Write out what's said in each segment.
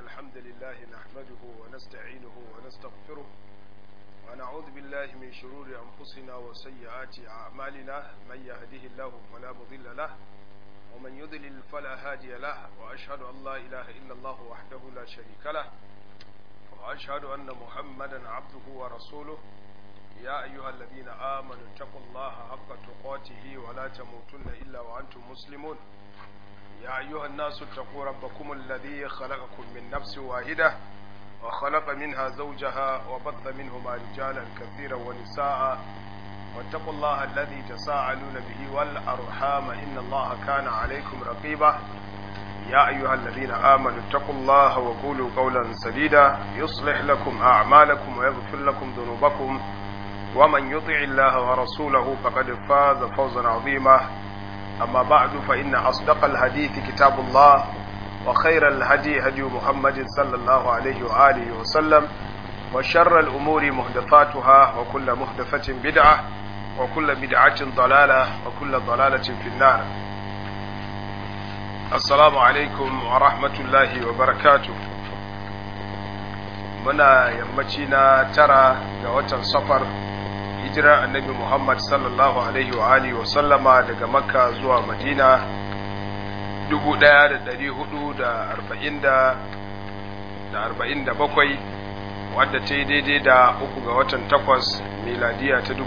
الحمد لله نحمده ونستعينه ونستغفره ونعوذ بالله من شرور أنفسنا وسيئات أعمالنا من يهده الله فلا مضل له ومن يضلل فلا هادي له وأشهد أن لا إله إلا الله وحده لا شريك له وأشهد أن محمدا عبده ورسوله يا أيها الذين آمنوا اتقوا الله حق تقاته ولا تموتن إلا وأنتم مسلمون يا أيها الناس اتقوا ربكم الذي خلقكم من نفس واحدة وخلق منها زوجها وبث منهما رجالا كثيرا ونساء واتقوا الله الذي تساءلون به والأرحام إن الله كان عليكم رقيبا يا أيها الذين آمنوا اتقوا الله وقولوا قولا سديدا يصلح لكم أعمالكم ويغفر لكم ذنوبكم ومن يطع الله ورسوله فقد فاز فوزا عظيما أما بعد فإن أصدق الحديث كتاب الله وخير الهدي هدي محمد صلى الله عليه وآله وسلم وشر الأمور محدثاتها وكل محدثة بدعة وكل بدعة ضلالة وكل ضلالة في النار السلام عليكم ورحمة الله وبركاته muna yammaci na tara ga watan safar hijirar annabi Muhammad sallallahu alaihi wa alihi wa sallama daga makka zuwa madina 1447 wadda ta yi daidai da uku ga watan takwas miladiya ta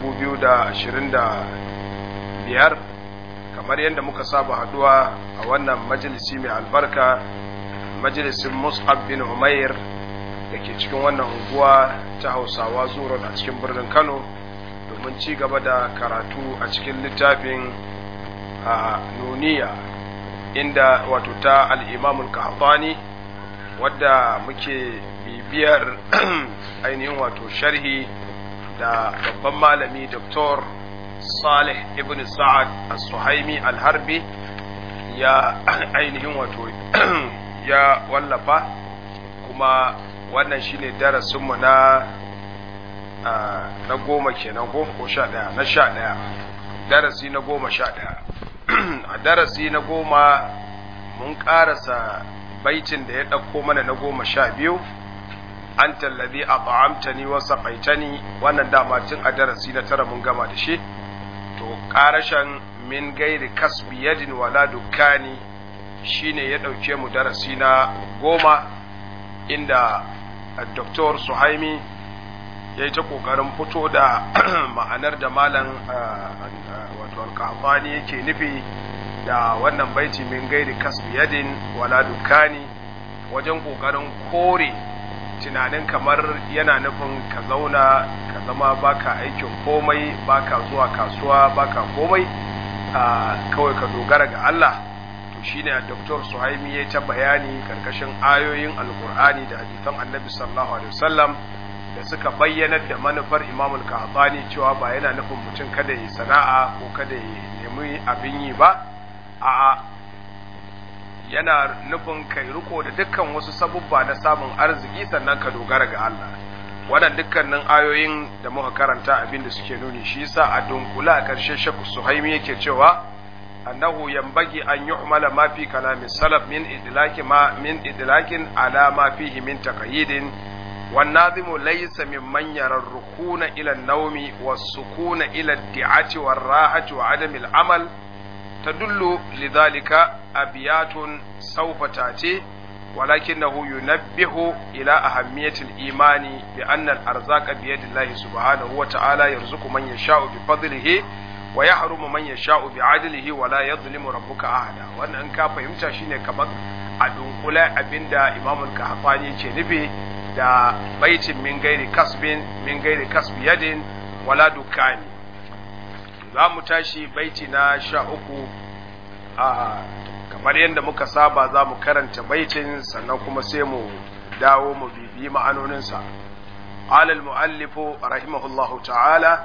2025 kamar yadda muka saba haduwa a wannan majalisi mai albarka majalisin mus'ab bin umair da ke cikin wannan unguwa ta hausawa zuwa a cikin birnin kano domin ci gaba da karatu a cikin littafin a nuniya inda wato ta al'imamun kahatani wadda muke bibiyar ainihin wato sharhi da babban malami Dr. salih ibn sa'ad al-suhaimi al-harbi ya ainihin wato ya wallafa kuma wannan shine darasinmu na na goma kenan ko ko sha ɗaya na sha ɗaya darasi na goma sha ɗaya a darasi na goma mun ƙarasa baitin da ya ɗauko mana na goma sha biyu an tallabi a ba'amtani wasa ƙaitani wannan dama tun a darasi na tara mun gama da shi to ƙarashen min gairi kasbi yadin wala dukkani shine ya ɗauke mu darasi na goma inda Dr. Suhaimi ya yi ta ƙoƙarin fito da ma'anar da malam wato alkafani yake nufi da wannan baiti min gairi kasbi yadin wala dukani wajen ƙoƙarin kore tunanin kamar yana nufin ka zauna ka zama baka aikin komai baka zuwa kasuwa baka komai kawai ka dogara ga Allah to shine Dr. Suhaimi ya ta bayani karkashin ayoyin Alkur'ani da hadisan Annabi sallallahu alaihi wasallam da suka bayyana da manufar Imam al-Qahtani cewa ba yana nufin mutum kada yi sana'a ko kada ya nemi abin yi ba a'a yana nufin kai riko da dukkan wasu sabubba na samun arziki sannan ka dogara ga Allah wannan dukkanin ayoyin da muka karanta abin da suke nuni shi yasa a dunkula a ƙarshe Sheikh Suhaimi yake cewa أنه ينبغي أن يحمل ما في كلام السلف من إدلاك ما من إدلاك على ما فيه من تقييد والناظم ليس ممن يرى الركون إلى النوم والسكون إلى الدعاة والراحة وعدم العمل تدل لذلك أبيات سوف تأتي ولكنه ينبه إلى أهمية الإيمان بأن الأرزاق بيد الله سبحانه وتعالى يرزق من يشاء بفضله wa ya harumu man yasha'u bi adlihi wa la yadhlimu rabbuka ahada wannan in ka fahimta shine kamar a dunkule abinda Imam al-Kahfani yake nufi da baitin min gairi kasbin min gairi kasbi yadin wala dukani za mu tashi baiti na sha uku a kamar yadda muka saba za mu karanta baitin sannan kuma sai mu dawo mu bibiyi ma'anoninsa قال المؤلف رحمه الله تعالى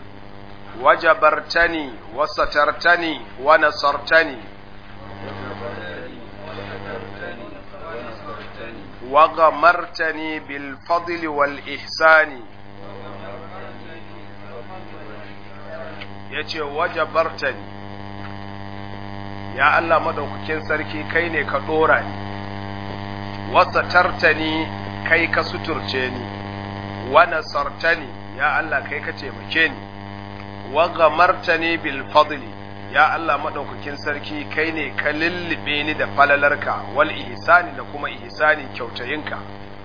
وجبرتني وسترتني ونصرتني وغمرتني بالفضل والإحسان yace wajabartani ya Allah madaukakin sarki kai ne ka dora ni wasatartani kai ka suturce ni wa nasartani ya Allah kai ka taimake ni wa gamartani bil fadli ya Allah madaukakin sarki kai ne ka lullube ni da falalarka wal ihsani da kuma ihsani kyautayinka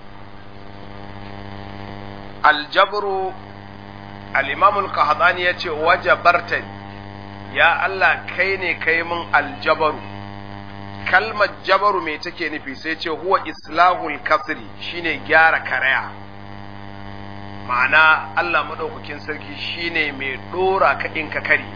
aljabru al-imam al-qahdani yace wajabartani ya Allah kai ne kai min aljabaru kalmar jabaru me take nufi sai ce huwa islahul kasri shine gyara karaya ma'ana Allah madaukakin sarki shine mai dora ka in ka kare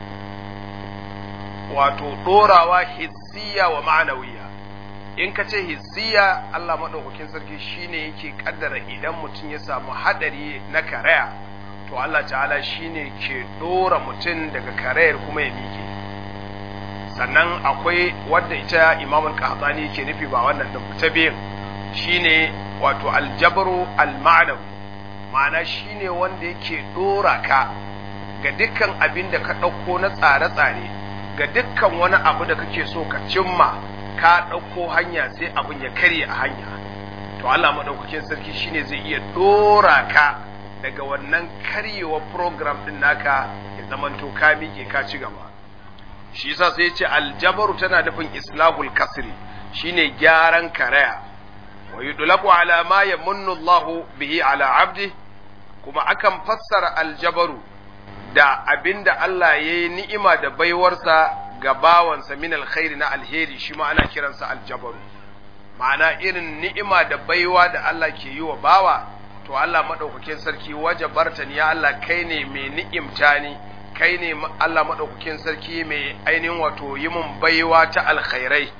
wato dorawa hissiya wa ma'anawiya in ka ce hissiya Allah madaukakin sarki shine yake kaddara idan mutum ya samu hadari na karaya to Allah ta'ala shine ke dora mutum daga karayar kuma ya miƙe sannan akwai wadda ita imamul qahtani ke nufi ba wannan din ta biyan shine wato aljabaru alma'nawi ma'ana shine wanda yake dora ka ga dukkan abin da ka ɗauko na tsare-tsare ga dukkan wani abu da kake so ka cimma ka ɗauko hanya sai abin ya karye a hanya to Allah madaukakin sarki shine zai iya dora ka daga wannan karyewa program din naka ya zamanto ka miƙe ka ci gaba shi yasa sai ya ce aljabaru tana nufin islahul kasri shine gyaran karaya wa yudlaku ala ma yamunnu Allah bihi ala abdi kuma akan fassara aljabaru da abinda Allah yayi ni'ima da baiwarsa ga bawansa min alkhairi na alheri shi ma ana kiransa aljabaru ma'ana irin ni'ima da baiwa da Allah ke yi wa bawa to Allah madaukakin sarki wajabarta ni ya Allah kai ne mai ni'imta ni kai ne Allah maɗaukakin sarki mai ainihin wato yi mun baiwa ta alkhairai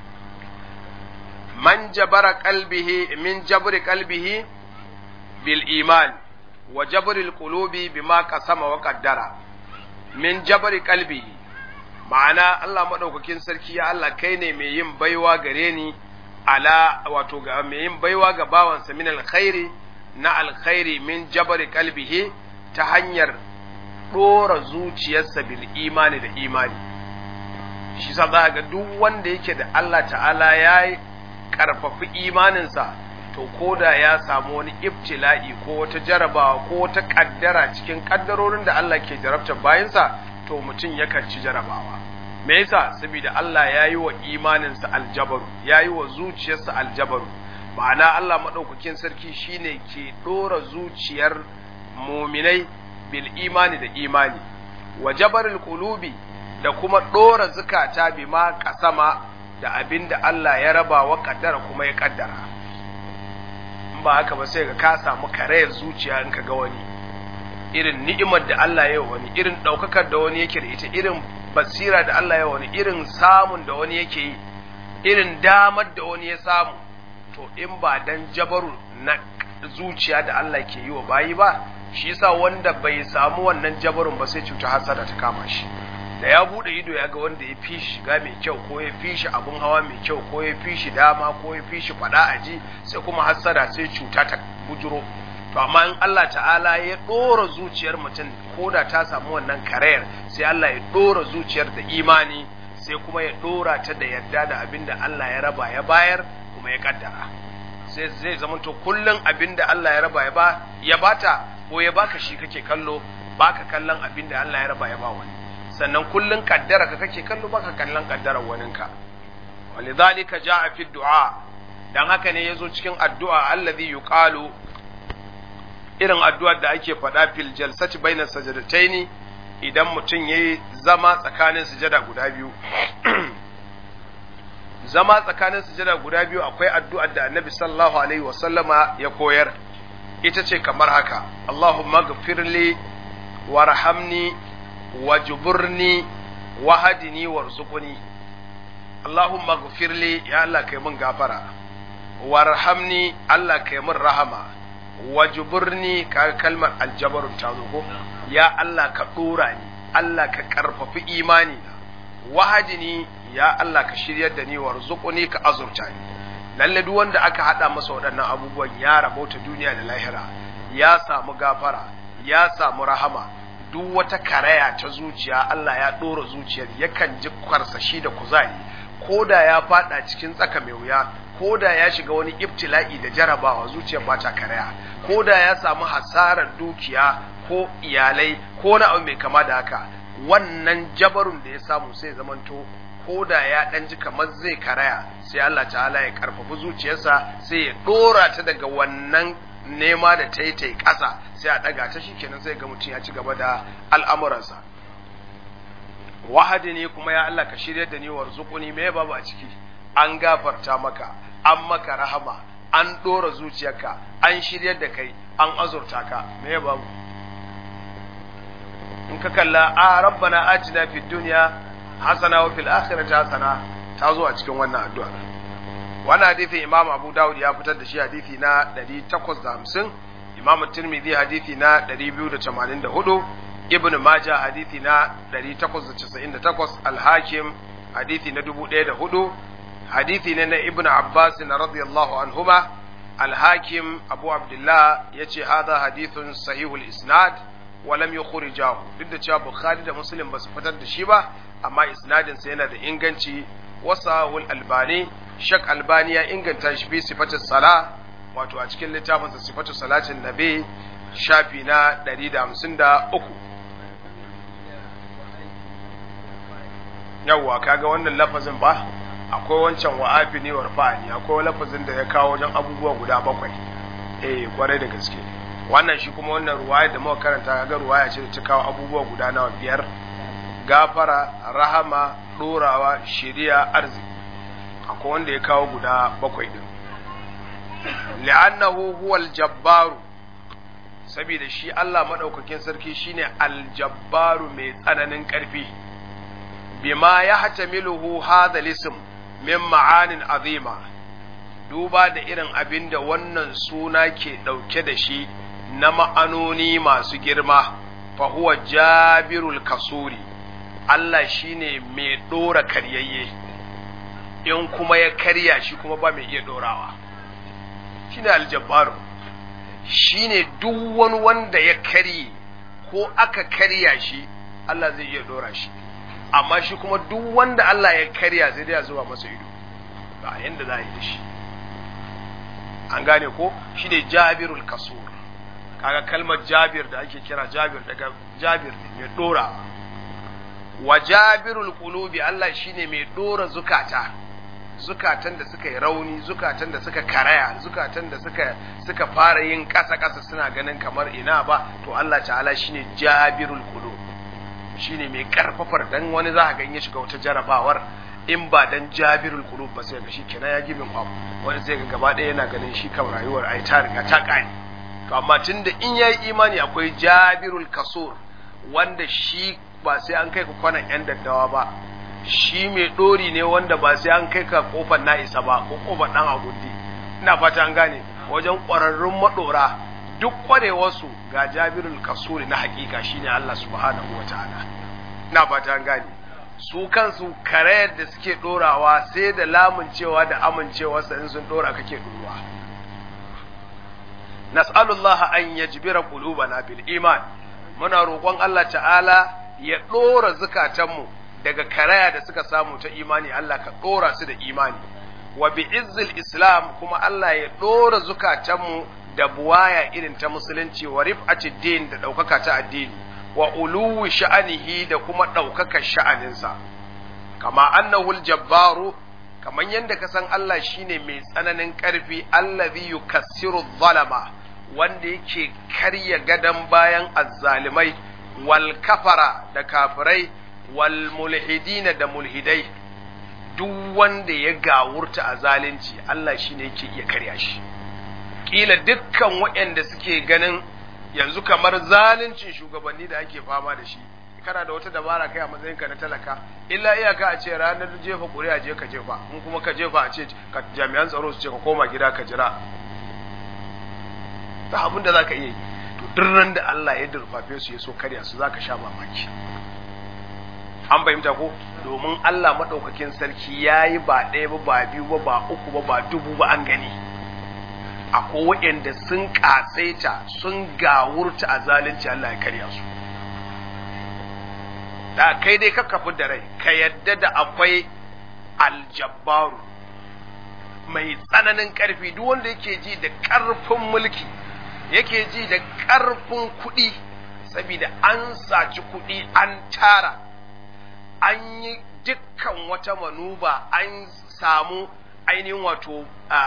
man jabara qalbihi min jabri qalbihi bil iman wa jabri al qulubi bima qasama wa qaddara min jabri qalbihi ma'ana Allah maɗaukakin sarki ya Allah kai ne mai yin baiwa gare ni ala wato ga mai yin baiwa ga bawansa min alkhairi na alkhairi min jabri qalbihi ta hanyar ɗora zuciyarsa bil imani da imani shi sa za ga duk wanda yake da Allah ta'ala ya karfafi imaninsa to koda ya samu wani ibtila'i ko wata jarabawa ko wata kaddara cikin kaddarorin da Allah ke jarabta bayansa to mutum yakan ci jarabawa me yasa saboda Allah ya yi wa imaninsa aljabaru ya yi wa zuciyarsa aljabaru ma'ana Allah maɗaukakin sarki shine ke ɗora zuciyar muminai bil imani da imani wa jabaril qulubi da kuma dora zukata bima kasama da abinda Allah ya raba wa kaddara kuma ya kaddara in ba haka ba sai ga ka samu karayar zuciya in ka ga wani irin ni'imar da Allah ya wani irin daukakar da wani yake da ita irin basira da Allah ya wani irin samun da wani yake yi irin damar da wani ya samu to in ba dan jabaru na zuciya da Allah ke yi wa bayi ba shi yasa wanda bai samu wannan jabarin ba sai cuta hasada ta kama shi da ya bude ido ya ga wanda ya fi shi shiga mai kyau ko ya fi shi abun hawa mai kyau ko ya fi shi dama ko ya fi shi fada aji sai kuma hasada sai cuta ta bujuro to amma in Allah ta'ala ya dora zuciyar mutum ko da ta samu wannan karayar sai Allah ya dora zuciyar da imani sai kuma ya dora ta da yarda da abin da Allah ya raba ya bayar kuma ya kaddara sai zai zama to kullun abin da Allah ya raba ya ba ya bata ko ya baka shi kake kallo baka kallon abin da Allah ya raba ya ba wani sannan kullun kaddara ka kake kallo baka kallon kaddarar waninka walidhalika jaa fi du'a dan haka ne yazo cikin addu'a allazi yuqalu irin addu'ar da ake faɗa fil jalsati baina sajadataini idan mutum yayi zama tsakanin sujada guda biyu zama tsakanin sujada guda biyu akwai addu'ar da annabi sallallahu alaihi wasallama ya koyar ita ce kamar haka Allahumma gafirli warhamni wajburni wahadini warzuqni Allahumma gafirli ya Allah kai mun gafara warhamni Allah kai mun rahama wajburni ka kalmar aljabarun ta zo ko ya Allah ka dora ni Allah ka karfafi imani na wahadini ya Allah ka shiryar da ni warzuqni ka azurta ni lalle duk wanda aka hada masa waɗannan abubuwan ya rabauta duniya da lahira ya samu gafara ya samu rahama duk wata karaya ta zuciya Allah ya ɗora zuciyar yakan ji karsashi da kuzari ko da ya fada cikin tsaka mai wuya ko da ya shiga wani ibtila'i da jarabawa zuciyar ba ta karaya ko da ya samu hasarar dukiya ko iyalai ko na abu mai kama da haka wannan jabarun da ya samu sai zamanto ko da ya dan ji kamar zai karaya sai Allah ta'ala ya karfafi zuciyarsa sai ya dora ta daga wannan nema da ta yi ta yi ƙasa sai a ɗaga ta shikenan sai ga mutum ya ci gaba da al'amuransa wahadi ne kuma ya Allah ka shirya da ni warzuquni me babu a ciki an gafarta maka an maka rahama an ɗora zuciyarka an shiryar da kai an azurta ka me babu in ka kalla a rabbana atina fid dunya hasana wa fil akhirati hasana ta zo a cikin wannan addu'a wannan hadisin imam abu dawud ya fitar da shi hadisi na 850 imam tirmidhi hadisi na 284 ibn majah hadisi na 898 al-hakim hadisi na 1004 hadisi ne na ibn abbas radiyallahu anhuma al-hakim abu abdullah yace hadha hadithun sahihul isnad wa lam yukhrijahu duk da cewa bukhari da muslim ba su fitar da shi ba amma isnadin sa yana da inganci wasahul albani shak albani ya inganta shi fi sifatin sala wato a cikin littafin sa sifatu salatin nabi shafi na 153 yawwa kaga wannan lafazin ba akwai wancan wa'afi ne warfa'ani akwai lafazin da ya kawo wajen abubuwa guda bakwai eh kwarai da gaske wannan shi kuma wannan ruwaya da muka karanta kaga ruwaya ce da ta kawo abubuwa guda nawa biyar gafara rahama ɗorawa shiriya arziki akwai wanda ya kawo guda bakwai din li'annahu huwal jabbaru saboda shi Allah madaukakin sarki shine aljabbaru mai tsananin ƙarfi bima ya hatamiluhu hadha lism min ma'anin azima duba da irin abin da wannan suna ke ɗauke da shi na ma'anoni masu girma fa huwa jabirul kasuri Allah shine mai ɗora karyayye in kuma ya karya shi kuma ba mai iya ɗorawa shine aljabbaru shine duk wani wanda ya karye ko aka karya shi Allah zai iya ɗora shi amma shi kuma duk wanda Allah ya karya sai dai ya zuba masa ido ba yanda za a yi da shi an gane ko shi ne jabirul kasur kaga kalmar jabir da ake kira jabir daga jabir ne mai dora wa jabirul qulubi Allah shine mai dora zukata zukatan da suka yi rauni zukatan da suka karaya zukatan da suka suka fara yin kasa kasa suna ganin kamar ina ba to Allah ta'ala shine jabirul qulub shine mai karfafar dan wani za ka ga ya shiga wata jarabawar in ba dan jabirul qulub ba sai ga shi kenan ya gibin abu wani sai ga gaba ɗaya yana ganin shi kan rayuwar ai ta riga ta kai to amma tunda in yayi imani akwai jabirul kasur wanda shi ba sai an kai ka kwanan yan daddawa ba shi mai dori ne wanda ba sai an kai ka kofar na isa ba ko kofar dan agundi ina fata an gane wajen ƙwararrun madora duk kwarewarsu ga jabirul kasuri na hakika shine Allah subhanahu wataala ina fata an gane su kansu karayar da suke dorawa sai da lamuncewa da amincewarsa in sun dora kake duruwa nas'alullah an yajbira qulubana bil iman muna roƙon Allah ta'ala ya dora zukatanmu daga karaya da suka samu ta imani Allah ka dora su da imani wa bi izzil islam kuma Allah ya dora zukatanmu da buwaya irin ta musulunci wa rif'ati din da ɗaukaka ta addini wa uluwi sha'anihi da kuma ɗaukaka sha'aninsa kama annahu jabbaru kaman yadda ka san Allah shine mai tsananin ƙarfi allazi yukassiru zalama wanda yake karya gadan bayan azzalimai wal kafara da kafirai wal mulhidina da mulhidai duk wanda ya gawurta a zalunci Allah shine yake iya karya shi kila dukkan waɗanda suke ganin yanzu kamar zaluncin shugabanni da ake fama da shi kana da wata dabara kai a matsayinka na talaka illa iyaka a ce ranar jefa ƙuri'a je ka jefa in kuma ka jefa a ce ka jami'an tsaro su ce ka koma gida ka jira ta abin da zaka iya yi to duk da Allah ya durfafe su ya so karya su zaka sha mamaki an fahimta ko domin Allah madaukakin sarki yayi ba ɗaya ba ba biyu ba ba uku ba ba dubu ba an gani akwai waɗanda sun ƙasaita sun gawurta a zalunci Allah ya karya su da kai dai ka kafu da rai ka yadda da akwai aljabbaru mai tsananin ƙarfi duk wanda yake ji da ƙarfin mulki yake ji da ƙarfin kuɗi saboda an saci kuɗi an tara an yi dukkan wata manuba an samu ainihin wato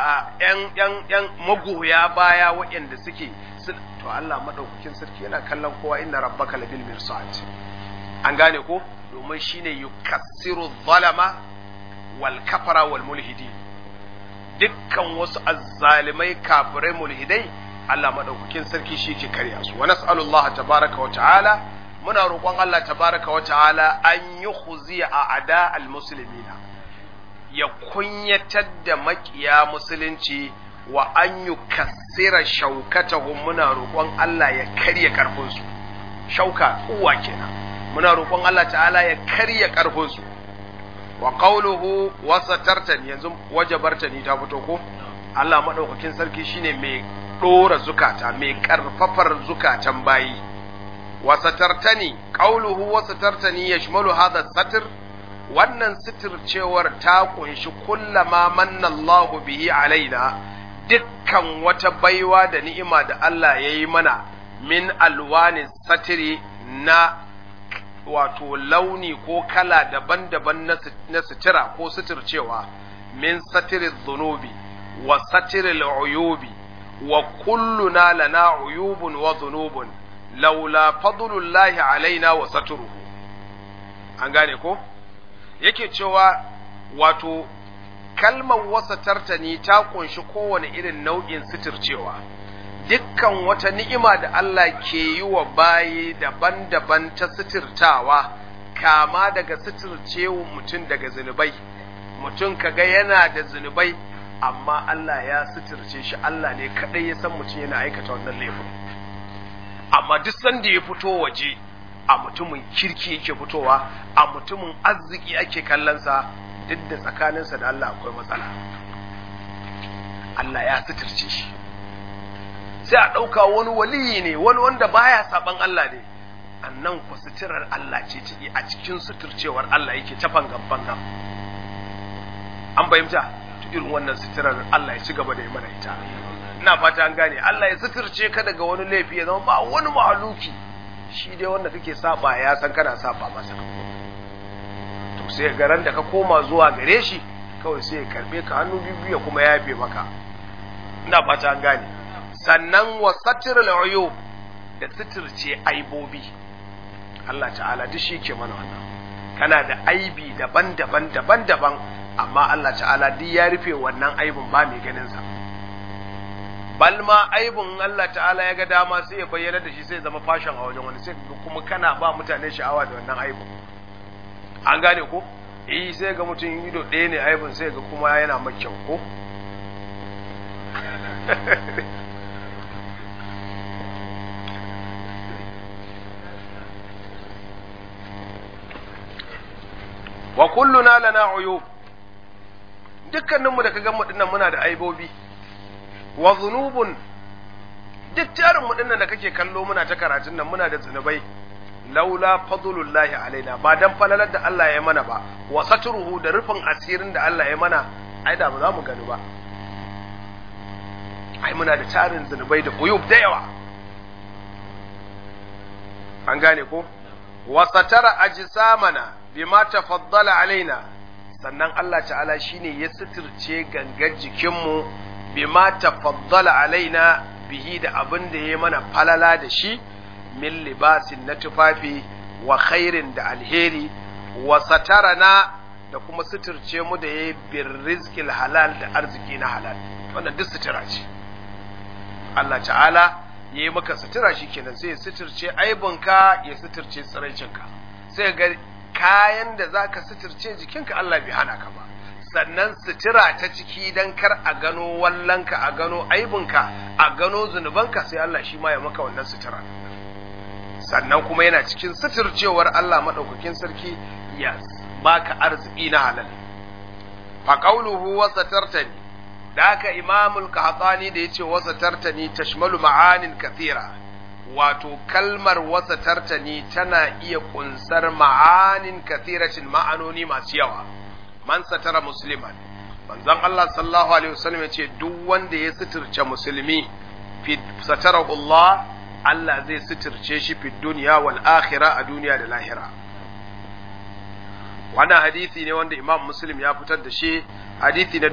‘yan magoya baya waɗanda suke to Allah maɗaukakin sarki yana kallon kowa inna rabbaka labil mirsad an gane ko domin shine yukassiru zalama wal kafara wal mulhidi dukkan wasu azzalimai kafirai mulhidai Allah maɗaukakin sarki shi ke karya su wa nas'alullah tabaraka wa ta'ala muna roƙon Allah tabaraka wa ta'ala an yi khuziya a ada al-muslimina ya kunyatar da makiya musulunci wa an yi kassira shaukatahum muna roƙon Allah ya karya ƙarfinsu shauka uwa kenan muna roƙon Allah ta'ala ya karya ƙarfinsu wa qawluhu wasatartani yanzu wajabartani ta fito ko Allah madaukakin sarki shine mai dora zukata mai karfafar zukatan bayi wasatartani qawluhu wasatartani yashmalu hadha satr wannan sitircewar ta kunshi kullama manna Allahu bihi alaina dukkan wata baiwa da ni'ima da Allah ya yi mana min alwani satiri na wato launi ko kala daban-daban na sutura ko suturcewa min satirin zunubi wa satirin uyubi wa kulluna lana uyubun wa zunubun laula fadlullahi alaina wa saturuhu an gane ko yake cewa wato kalmar wasa tartani ta kunshi kowane irin nau'in suturcewa dukkan wata ni'ima da Allah ke yi wa bayi daban-daban ta suturtawa kama daga suturcewa mutum daga zunubai mutum kaga yana da zunubai amma Allah ya suturce shi Allah ne kadai ya san mutum yana aikata wannan laifin amma duk sanda ya fito waje a mutumin kirki yake fitowa a mutumin arziki ake kallonsa duk da tsakaninsa da Allah akwai matsala Allah ya suturce shi sai a ɗauka wani waliyi ne wani wanda baya saban Allah ne annan ku suturar Allah ce ciki a cikin suturcewar Allah yake tafan gaban gam an bayyanta to irin wannan suturar Allah ya ci gaba da yi mana ita ina fata an gane Allah ya suturce ka daga wani laifi ya zama ba wani mahaluki shi dai wanda kake saba ya san kana saba masa to sai garan da ka koma zuwa gare shi kawai sai ya karbe ka hannu biyu ya kuma yafe maka ina fata an gane sannan wa satirul uyub da sitirce aibobi Allah ta'ala duk shi ke mana wannan kana da aibi daban-daban daban-daban amma Allah ta'ala duk ya rufe wannan aibin ba mai ganin sa bal ma aibin Allah ta'ala ya ga dama sai ya bayyana da shi sai ya zama fashion a wajen wani sai kuma kana ba mutane sha'awa da wannan aibin an gane ko eh sai ga mutum ido ɗaya ne aibin sai ga kuma yana makyau ko wa kulluna lana uyub dukkaninmu da ka ga mu dinnan muna da aibobi wa zunubun duk tarin mu dinnan da kake kallo muna ta karatun nan muna da zunubai laula fadlullahi alaina ba dan falalar da Allah ya mana ba wa satruhu da rufin asirin da Allah ya mana ai da ba za mu gani ba ai muna da tarin zunubai da uyub da yawa an gane ko wa satara ajsamana bima tafaddala alaina sannan Allah ta'ala shine ya suturce gangar jikinmu bima tafaddala alaina bihi da abin da ya mana falala da shi min libasin na tufafi wa khairin da alheri wa satarana da kuma suturce mu da ya bin rizkil halal da arziki na halal wannan duk sutura ce Allah ta'ala ya yi maka sutura shi kenan sai ya suturce aibinka ya suturce tsiraicinka sai ga kayan da za ka suturce jikinka Allah bai hana ka ba sannan sutura ta ciki don kar a gano wallanka a gano aibinka a gano zunubanka sai Allah shi ma ya maka wannan sutura sannan kuma yana cikin suturcewar Allah maɗaukakin sarki ya baka arziki na halal fa qawluhu wa satartani da haka imamul qahtani da yace wa satartani tashmalu ma'anin kathira wato kalmar wasa tartani tana iya kunsar ma'anin kathiratin ma'anoni masu yawa man satara musliman manzon Allah sallallahu alaihi wasallam yace duk wanda ya suturce musulmi fi satarahu Allah Allah zai suturce shi fi dunya wal akhirah a duniya da lahira wannan hadisi ne wanda Imam Muslim ya fitar da shi hadisi na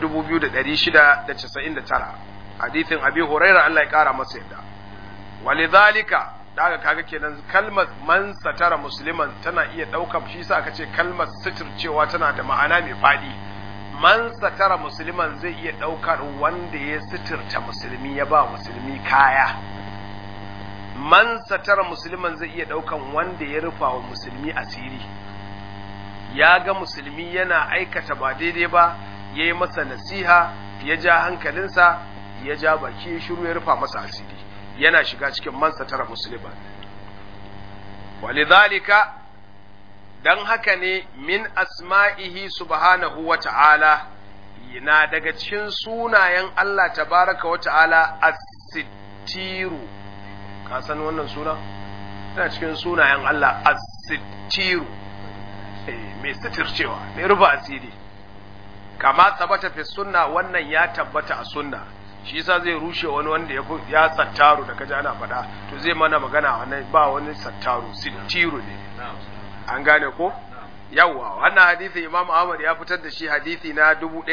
2699 hadisin Abi Hurairah Allah ya kara masa yadda walidhalika daga kaga kenan kalmar man satara musliman tana iya daukar shi sa aka ce kalmar suturcewa tana da ma'ana mai fadi man satara musliman zai iya daukar wanda ya suturta musulmi ya ba musulmi kaya man satara musliman zai iya daukan wanda ya rufa wa musulmi asiri ya ga musulmi yana aikata ba daidai ba ya yi masa nasiha ya ja hankalinsa ya ja baki ya shiru ya rufa masa asiri yana shiga cikin man satara musulman walidhalika dan haka ne min asma'ihi subhanahu wa ta'ala na daga cikin sunayen Allah tabaraka wa ta'ala as-sittiru ka san wannan suna tana cikin sunayen Allah as-sittiru mai sitircewa mai ruba asiri kama tabbata fi sunna wannan ya tabbata a sunna shi yasa zai rushe wani wanda ya ya sattaru da kaji ana faɗa to zai mana magana wannan ba wani sattaru sittiru ne an gane ko yawwa wannan hadisi Imam Ahmad ya fitar da shi hadisi na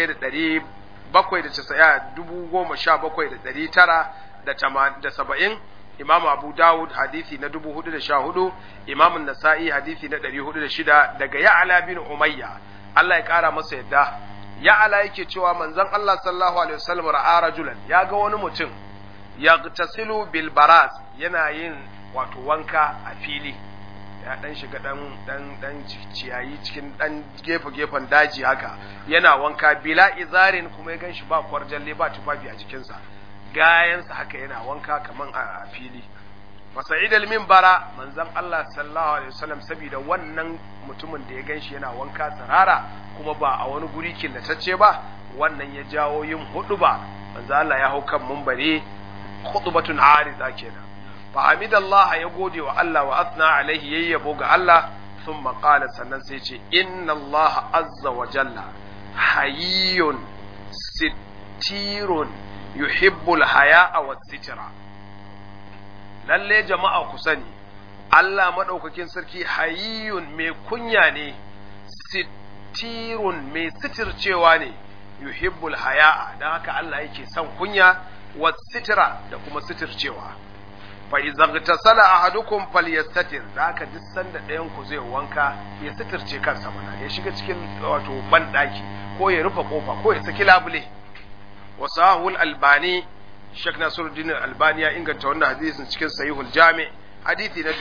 17,970 Imam Abu Dawud hadisi na 414 Imam Nasa'i hadisi na 406 daga Ya'la bin Umayya Allah ya kara masa yadda Ya'la yake cewa manzon Allah sallallahu alaihi wasallam ra'a rajulan ya ga wani mutum yagtasilu bil baraz yana yin wato wanka a fili ya dan shiga dan dan dan ciyayi cikin dan gefe gefen daji haka yana wanka bila izarin kuma ya ganshi ba kwarjalle ba tufafi a jikinsa gayansa haka yana wanka kaman a fili fasa'id al-minbara manzon Allah sallallahu alaihi wasallam saboda wannan mutumin da ya ganshi yana wanka tsirara kuma ba a wani guri killatacce ba wannan ya jawo yin huduba manzon Allah ya hau kan minbari khutbatun arida kenan fa hamidallah ya gode wa Allah wa athna alaihi yayyabo ga Allah thumma qala sannan sai ce inna Allah azza wa jalla hayyun sittirun yuhibbul haya'a was sitra lalle jama'a ku sani Allah madaukakin sarki hayyun mai kunya ne sittirun mai sitircewa ne yuhibbul haya'a dan haka Allah yake son kunya was sitra da kuma sitircewa fa idza ghtasala ahadukum falyastatir da haka duk sanda ɗayan ku zai wanka ya sitirce kansa mana ya shiga cikin wato ban ko ya rufe kofa ko ya saki labule wasahul albani Sheikh Nasiruddin Albani ya inganta wannan hadisin cikin Sahihul Jami hadisi na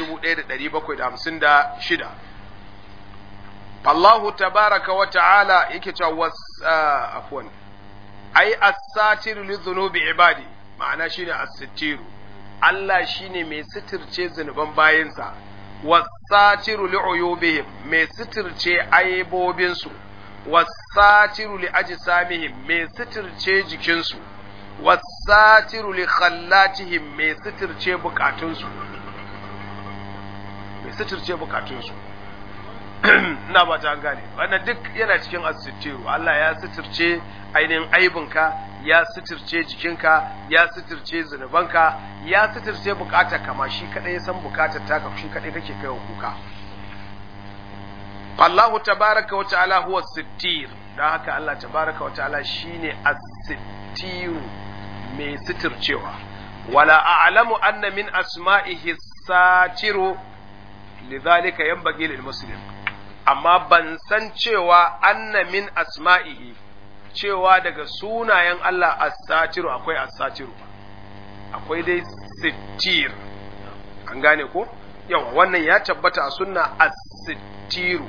1756 Allahu tabaraka wa ta'ala yake cewa was afwan ai as-satir li dhunubi ibadi ma'ana shine as-sittiru Allah shine mai sitirce zunuban bayinsa was-satiru li uyubihim mai sitirce aibobinsu was-satiru li ajsamihim mai sitirce jikinsu wasatiru li khallatihim mai sitirce bukatunsu mai sitirce bukatunsu ina ba ta gane wannan duk yana cikin asitiru Allah ya sitirce ainihin aibinka ya sitirce jikinka ya sitirce zunubanka ya sitirce bukatar kama shi kadai ya san bukatar taka shi kadai kake kai kuka Allahu tabaraka wa ta'ala huwa sittir dan haka Allah tabaraka wa ta'ala shine as-sittiru mai sitircewa wala a'lamu anna min asma'ihi satiru lidhalika yanbaghi lil muslim amma ban san cewa anna min asma'ihi cewa daga sunayen Allah as-satiru akwai as-satiru akwai dai sittir an gane ko yawa wannan ya tabbata a sunna as-sittiru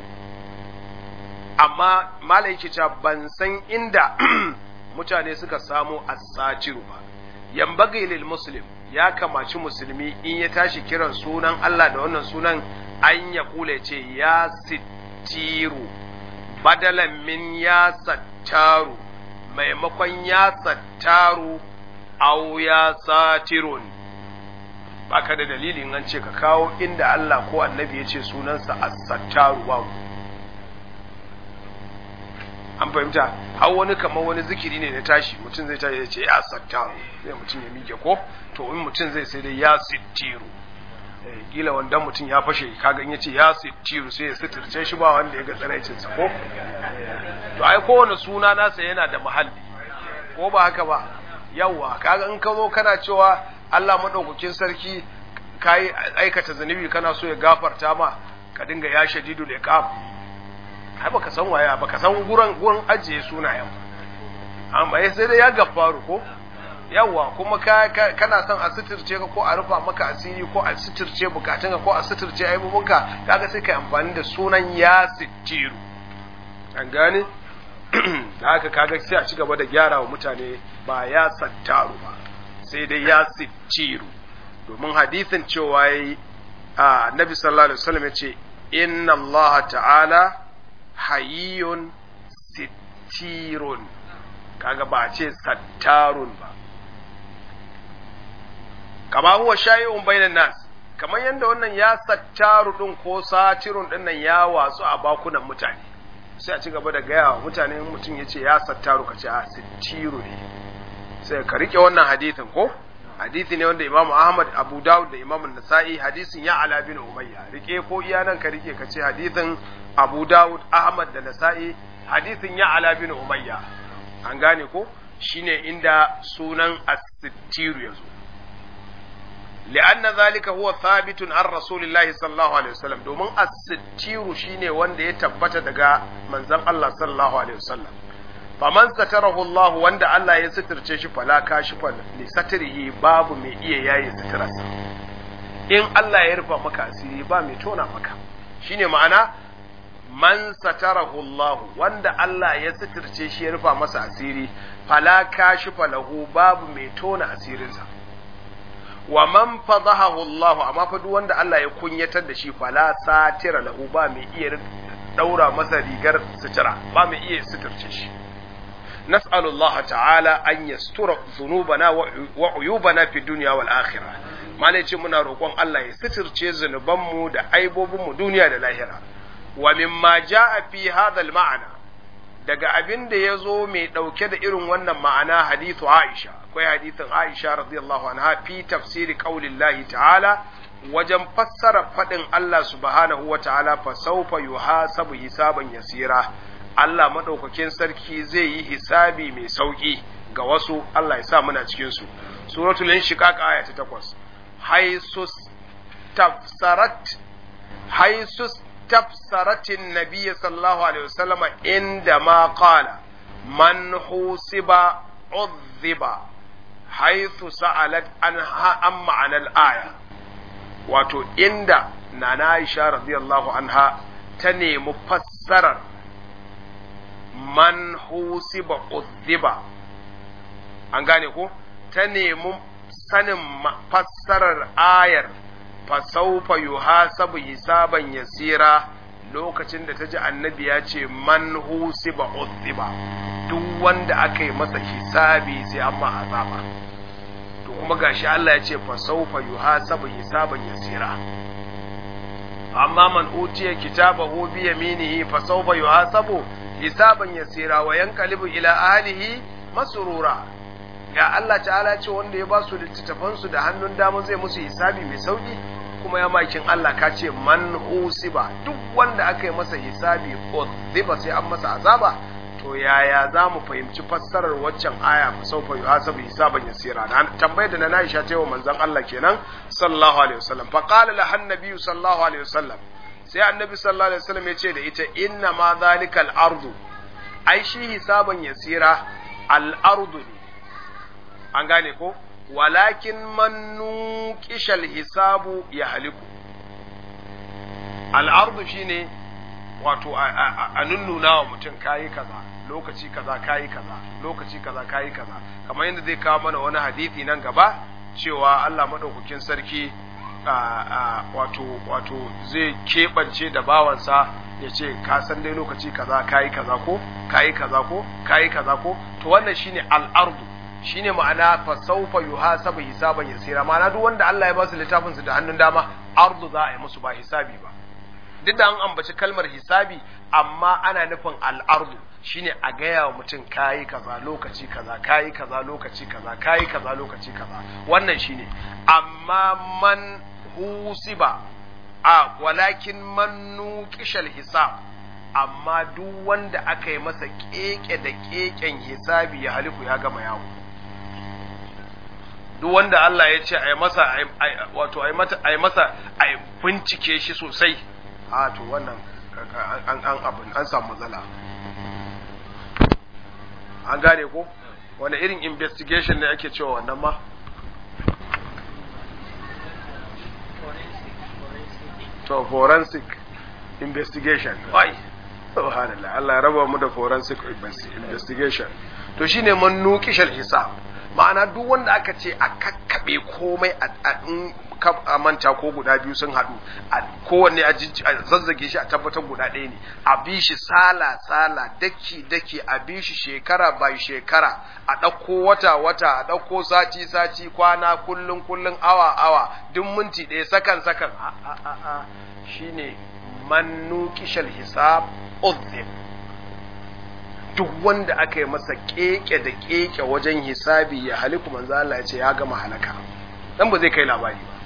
amma malai ke cewa ban san inda mutane suka samu as-satiru ba yambagi lil muslim ya kamaci musulmi in ya tashi kiran sunan Allah da wannan sunan an ya kula ce ya sittiru badalan min ya sattaru maimakon ya sattaru au ya satirun baka da dalilin an ce ka kawo inda Allah ko annabi ya ce sunansa as-sattaru babu an fahimta har wani kamar wani zikiri ne na tashi mutum zai tashi ya ce ya sattaru sai mutum ya mike ko to in mutum zai sai dai ya sittiru kila wanda mutum ya fashe kaga in yace ya sittiru sai ya sitirce shi ba wanda ya ga tsaraicin sa ko to ai kowane suna nasa yana da mahalli ko ba haka ba yawa kaga in ka zo kana cewa Allah madaukakin sarki kai aikata zanubi kana so ya gafarta ma ka dinga ya shadidul iqab ai baka san waya baka san gurin gurin ajiye sunayen amma sai dai ya gafaru ko yawa kuma ka, kana son a suturce ka ko a rufa maka asiri ko a suturce bukatunka ko a suturce aibubunka kaga sai ka amfani da sunan ya sittiru an gane da haka kaga sai a ci gaba da gyara wa mutane ba ya sattaru ba sai dai ya sittiru domin hadisin cewa yayi a nabi sallallahu alaihi wasallam yace inna allaha ta'ala hayyun sittirun kaga ba a ce sattarun ba kama huwa shayi'un bainan nas kamar yadda wannan ya sattaru din ko satirun din nan ya watsu a bakunan mutane sai a ci gaba da gaya wa mutane mutum ya ce ya sattaru ka ce a sittiru ne sai ka rike wannan hadithin ko hadithi ne wanda imamu ahmad abu dawud da imamu nasa'i hadisin ya ala bin umayya rike ko iya nan ka rike ka ce hadithin abu dawud ahmad da nasa'i hadithin ya ala bin umayya an gane ko shine inda sunan as-sittiru ya zo لأن ذلك هو ثابت عن رسول الله صلى الله عليه وسلم domin as-sittiru shine wanda ya tabbata daga manzon Allah sallallahu alaihi wasallam faman satarahu Allah wanda Allah ya sitirce shi fala kashifa li satrihi babu mai iya yayi sitirarsa in Allah ya rufa maka asiri ba mai tona maka shine ma'ana man satarahu Allah wanda Allah ya sitirce shi ya rufa masa asiri fala kashifa lahu babu mai tona asirinsa wa man fadahahu Allah amma fa duk wanda Allah ya kunyatar da shi fala satira lahu ba mai iya daura masa rigar sutura ba mai iya suturce shi nas'alu Allah ta'ala an yastura dhunubana wa uyubana fi dunya wal akhirah malai ce muna roƙon Allah ya suturce zunubanmu da aibobinmu duniya da lahira wa mimma jaa fi hadha al ma'ana daga abin da ya zo mai ɗauke da irin wannan ma'ana hadithu Aisha akwai hadithin Aisha radiyallahu anha fi tafsiri qaulillahi ta'ala wajen fassara faɗin Allah subhanahu wa ta'ala fa sawfa yuhasabu hisaban yasira Allah madaukakin sarki zai yi hisabi mai sauki ga wasu Allah ya sa muna cikin su suratul inshiqaq aya ta 8 haisus tafsarat haisus تفسرت النبي صلى الله عليه وسلم عندما قال من حوسب عذب حيث سألت عنها عن معنى الآية wato inda nana Aisha radiyallahu anha ta nemi fassarar man husiba udhiba an gane ko ta nemi sanin fassarar ayar fasaufa yuhasabu hisaban yasira lokacin da ta ji annabi ya ce man husiba udhiba duk wanda aka yi masa hisabi sai an ma azaba to kuma gashi Allah ya ce fasaufa yuhasabu hisaban yasira amma man utiya kitabahu bi yaminihi fasaufa yuhasabu hisaban yasira wa yanqalibu ila ahlihi masrura ya Allah ta'ala ce wanda ya ba su littattafansu da hannun dama zai musu hisabi mai sauki kuma ya makin Allah ka ce man usiba duk wanda aka yi masa hisabi ziba sai an masa azaba to yaya za mu fahimci fassarar waccan aya fa saufa yuhasabu hisaban yasira na tambayar da na Aisha ta wa manzon Allah kenan sallallahu alaihi wasallam fa qala la annabi sallallahu alaihi wasallam sai annabi sallallahu alaihi wasallam ya ce da ita inna ma zalikal ardu ai shi hisaban yasira al ardu ne an gane ko walakin man nuqishal hisabu ya haliku al'ardu shine wato a nunnuna wa mutum kayi kaza lokaci kaza kayi kaza lokaci kaza kayi kaza kamar yadda zai kawo mana wani hadisi nan gaba cewa Allah madaukakin sarki wato wato zai keɓance da bawansa ya ce ka san dai lokaci kaza kayi kaza ko kayi kaza ko kayi kaza ko to wannan shine al'ardu shine ma'ana fa sawfa yuhasabu hisaban yasira ma'ana duk wanda Allah ya ba su littafin su da hannun dama ardu za a yi musu ba hisabi ba duk da an ambaci kalmar hisabi amma ana nufin al'ardu shine a gaya wa mutum kayi kaza lokaci kaza kayi kaza lokaci kaza kayi kaza lokaci kaza wannan shine amma man husiba a walakin man nuqishal hisab amma duk wanda aka yi masa keke da keken hisabi ya halifu ya gama yawo duk wanda Allah ya ce a yi masa wato a yi masa a bincike shi sosai a to wannan an abin an samu matsala an gane ko wani irin investigation ne ake cewa wannan ma to forensic investigation wai subhanallah Allah ya raba mu da forensic investigation to shine man nuqishal hisab ma'ana duk wanda aka ce a kakkabe komai a manta ko guda biyu sun haɗu a kowanne a zazzage shi a tabbatar guda ɗaya ne a bi shi sala sala daki daki a bi shi shekara bai shekara a ɗauko wata wata a ɗauko sati sati kwana kullun kullun awa awa duk minti ɗaya sakan sakan a a a a shine man nuqishal hisab udhib duk wanda aka yi masa keke da keke wajen hisabi ya haliku manzo Allah ya ce ya gama halaka dan ba zai kai labari ba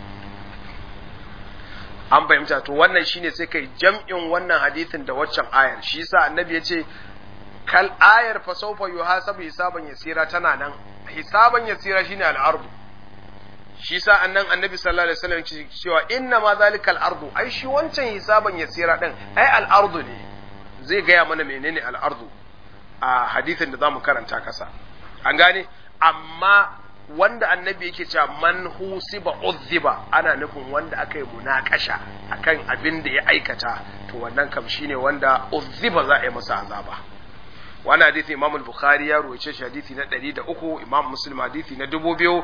an fahimta to wannan shine sai kai jam'in wannan hadithin da waccan ayar shi yasa annabi ya ce kal ayar fa sawfa yuhasabu hisaban yasira tana nan hisaban yasira shine al-ardu shi yasa annan annabi sallallahu alaihi wasallam cewa inna ma zalikal ardu ai shi wancan hisaban yasira din ai al-ardu ne zai gaya mana menene al-ardu a hadithin da zamu karanta kasa an gane amma wanda annabi yake cewa man husiba uzziba ana nufin wanda aka yi munakasha akan abin da ya aikata to wannan kam shine wanda uzziba za a yi masa azaba wannan hadisi Imam al-Bukhari ya ruwace shi hadisi na 103 Imam Muslim hadisi na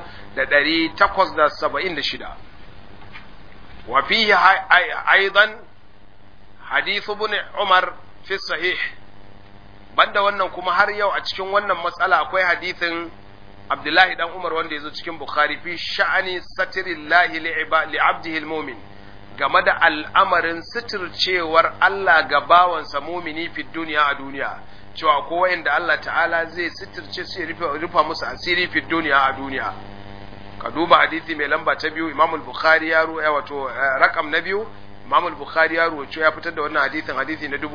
2876 wa fihi aidan hadith ibn Umar fi sahih banda wannan kuma har yau a cikin wannan matsala akwai hadisin Abdullahi dan Umar wanda ya zo cikin Bukhari fi sha'ani satirillahi li abdihi mumin game da al'amarin sitircewar Allah ga bawansa mumini fi duniya a duniya cewa ko wanda Allah ta'ala zai sitirce su ya rufa musu asiri fi duniya a duniya ka duba hadisi mai lamba ta biyu Imam al-Bukhari ya ruwa wato rakam na biyu Imam al-Bukhari ya ruwaito ya fitar da wannan hadisin hadisi na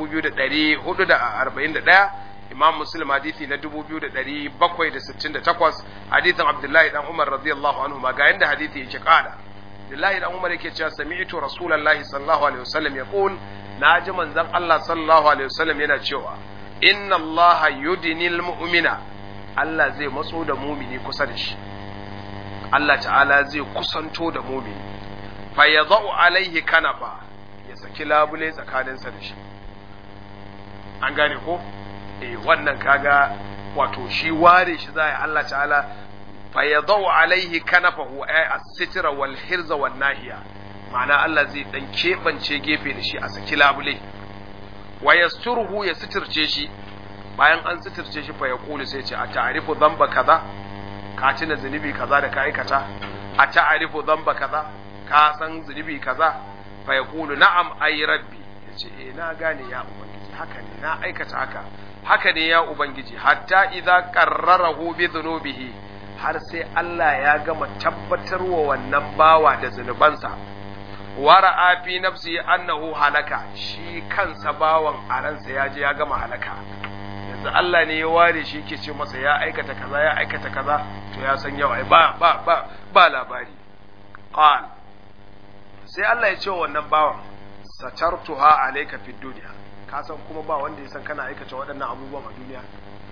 2441 Imam Muslim hadisi na 2768 hadisin Abdullahi dan Umar radiyallahu anhu ma ga yanda hadisi yake kada Abdullahi dan Umar yake cewa sami'tu Rasulullahi sallallahu alaihi wasallam yaqul naji manzon Allah sallallahu alaihi wasallam yana cewa inna Allah yudnil mu'mina Allah zai matso da mumini kusa da shi Allah ta'ala zai kusanto da mumini fa yadha'u alaihi kanafa ya saki labule tsakaninsa da shi an gane ko eh wannan kaga wato shi ware shi zai Allah ta'ala fa yadau alaihi kanafahu ay as-sitra wal hirza wan nahiya ma'ana Allah zai dan kebance gefe da shi a saki labule wa yasturuhu ya sitirce shi bayan an sitirce shi fa yaqulu sai ce a ta'rifu dhanba kaza ka tuna zunubi kaza da ka aikata a ta'rifu dhanba kaza ka san zunubi kaza fa yaqulu na'am ay rabbi yace eh na gane ya ubangiji haka ne na aikata haka haka ne ya Ubangiji, hatta idza qarrarahu bi dhunubihi har sai Allah ya gama tabbatarwa wannan bawa da zunubansa wara'a fi nafsi annahu halaka shi kansa bawan a ransa ya je ya gama halaka yanzu Allah ne ya ware shi yake ce masa ya aikata kaza ya aikata kaza to ya san yau ai ba ba ba ba labari qal sai Allah ya ce wa wannan bawan satartuha alayka fid dunya ka san kuma ba wanda ya san kana aikata waɗannan abubuwan a duniya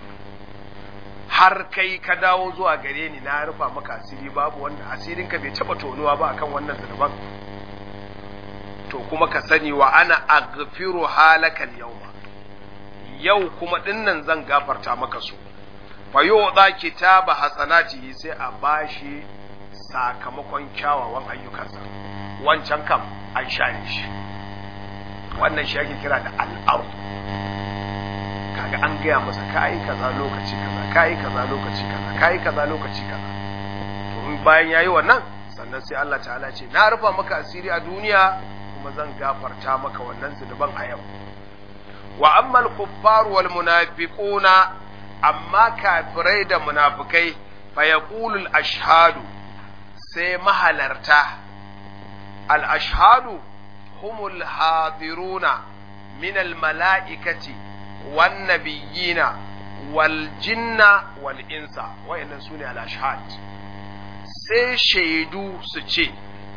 har kai ka dawo zuwa gare ni na rufa maka asiri babu wanda asirinka bai taba tonuwa ba akan wannan zunuban to kuma ka sani wa ana aghfiru halakal yawma yau kuma dinnan zan gafarta maka su fa yu'da kitaba hasanatihi sai a bashi sakamakon kyawawan ayyukansa wancan kam an share shi wannan shi ake kira da al'aru kaga an gaya masa kayi kaza lokaci kaza kayi kaza lokaci kaza kayi kaza lokaci kaza to in bayan yayi wannan sannan sai Allah ta'ala ce na rufa maka asiri a duniya kuma zan gafarta maka wannan zunuban a yau wa ammal kuffar wal munafiquna amma kafirai da munafikai fa yaqulu al ashhadu sai mahalarta al ashhadu humul hadiruna min al mala'ikati wan nabiyina wal jinna wal insa wayannan sune al ashhad sai shaidu su ce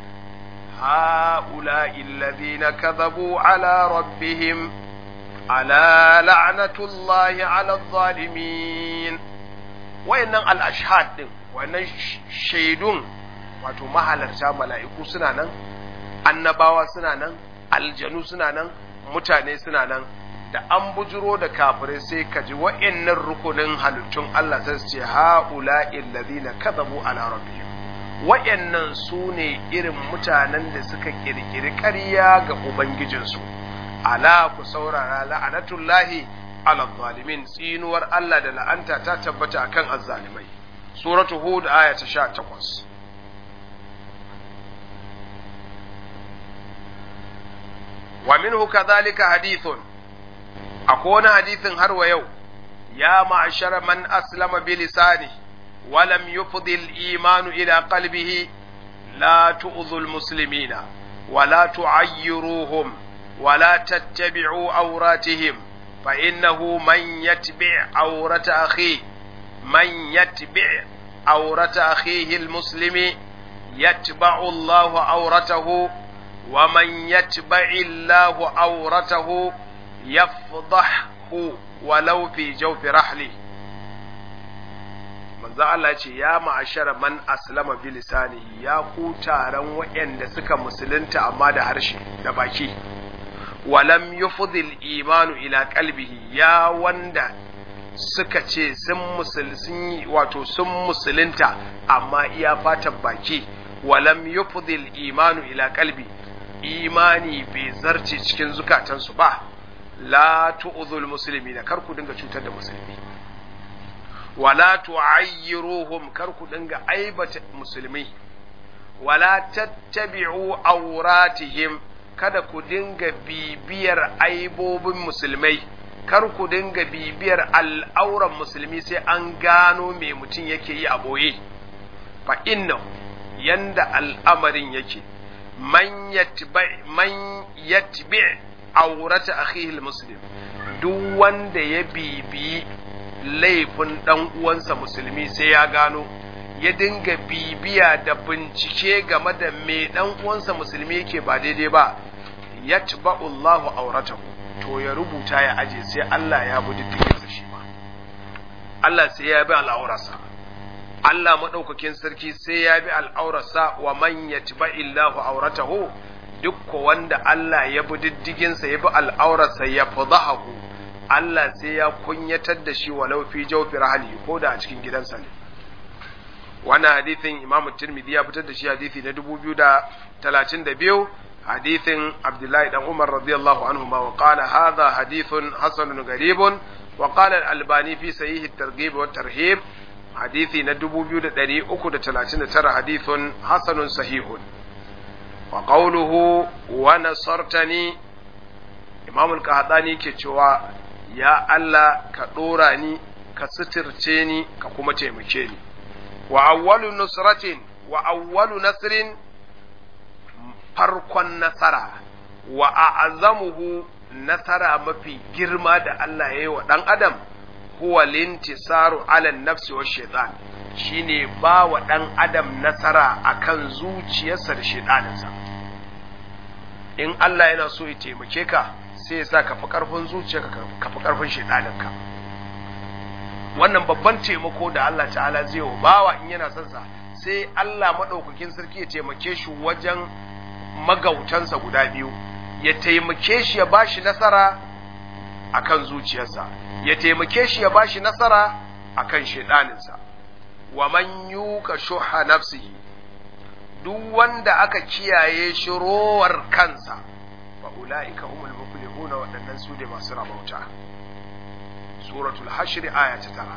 هؤلاء الذين كذبوا على ربهم ألا لعنة الله على الظالمين وإن الأشهاد وإن شيدون wato mahalarta mala'iku suna nan annabawa suna nan aljanu suna nan mutane suna nan da an bujiro da kafirai sai ka ji wa'annan rukunin halittun Allah sai su ce ha'ula illazina kadhabu ala rabbihim wa'yannan su ne irin mutanen da suka ƙirƙiri ƙarya ga Ubangijinsu, ala ku saurara la'anatullahi ala zalimin tsinuwar Allah da la'anta ta tabbata akan azzalimai. Suratu Hud aya ta sha takwas. Wa minhu kadhalika hadithun akwai wani hadithin har wa yau ya ma'ashara man aslama bi lisani ولم يفض الإيمان إلى قلبه لا تؤذوا المسلمين ولا تعيروهم ولا تتبعوا عوراتهم فإنه من يتبع عورة أخيه من يتبع عورة أخيه المسلم يتبع الله عورته ومن يتبع الله عورته يفضحه ولو في جوف رحله manzo Allah ce ya ma'ashara man aslama bi lisanihi ya ku taron waɗanda suka musulunta amma da harshe da baki walam yufdil imanu ila qalbihi ya wanda suka ce sun musul sun wato sun musulunta amma iya fatan baki walam yufdil imanu ila qalbi imani bai zarce cikin zukatansu ba la tu'zul muslimina kar ku dinga cutar da musulmi wala tu'ayyiruhum kar ku dinga aibata musulmi wala tattabi'u auratihim kada ku dinga bibiyar aibobin musulmai kar ku dinga bibiyar al'auran musulmi sai an gano me mutum yake yi a boye fa inna yanda al'amarin yake man yatbi man yatbi aurata akhihi muslim duk wanda ya bibiyi laifin ɗan uwansa musulmi sai ya gano ya dinga bibiya da bincike game da me ɗan uwansa musulmi yake ba daidai ba ya Allahu auratahu to ya rubuta ya aje sai Allah ya bi diddiginsa shi ma Allah sai ya bi al'aurarsa Allah maɗaukakin sarki sai ya bi al'aurarsa wa man yatba illahu auratahu duk wanda Allah ya bi diddiginsa ya bi al'aurarsa ya fadahu Allah sai ya kunyatar da shi walau fi jawfi rahali ko da a cikin gidansa ne wannan hadithin Imam Tirmidhi ya fitar da shi hadithi na 2032 hadithin Abdullahi dan Umar radiyallahu anhu ma wa qala hadha hadithun hasanun gharibun wa qala al-Albani fi sahih at-targhib wa tarhib hadithi na 2339 hadithun hasanun sahihun wa qawluhu wa nasartani Imam al-Qahtani ke cewa ya Allah ka ɗora ni ka suturce ni ka kuma taimake ni wa awwalu nusratin wa awwalu nasrin farkon nasara wa a'zamuhu nasara mafi girma da Allah ya yi wa ɗan adam huwa lintisaru ala nafsi wa shaitan shine ba wa ɗan adam nasara akan zuciyarsa da shaitaninsa in Allah yana so ya taimake ka sai ya sa ka fi ƙarfin zuciyarka ka fi ƙarfin shaitaninka wannan babban taimako da Allah ta'ala zai wa bawa in yana son sa sai Allah maɗaukakin sarki ya taimake shi wajen magautansa guda biyu ya taimake shi ya bashi nasara akan zuciyarsa ya taimake shi ya bashi nasara akan shaidaninsa wa man yuka shuha nafsihi duk wanda aka kiyaye shi rowar kansa fa ulaika humul muflihuna waɗannan su ne masu rabauta suratul hashr aya ta tara